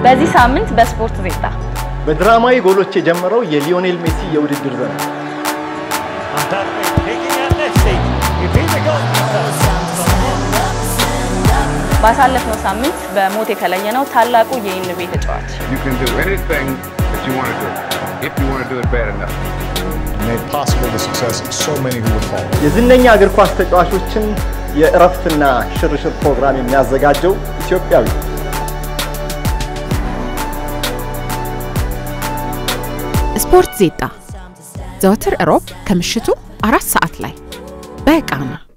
በዚህ ሳምንት በስፖርት ዜጣ በድራማዊ ጎሎች የጀመረው የሊዮኔል ሜሲ የውድድር ዘመን ባሳለፍነው ሳምንት በሞት የተለየነው ታላቁ የኢንቤ ተጫዋች You can do anything that you want to do, if you want to do it bad enough. made possible the success of so many who would follow. የዝነኛ እግር ኳስ ተጫዋቾችን የእረፍትና ሽርሽር ፕሮግራም የሚያዘጋጀው ኢትዮጵያዊ ስፖርት ዜጣ ዘወትር እሮብ ከምሽቱ አራት ሰዓት ላይ በቃና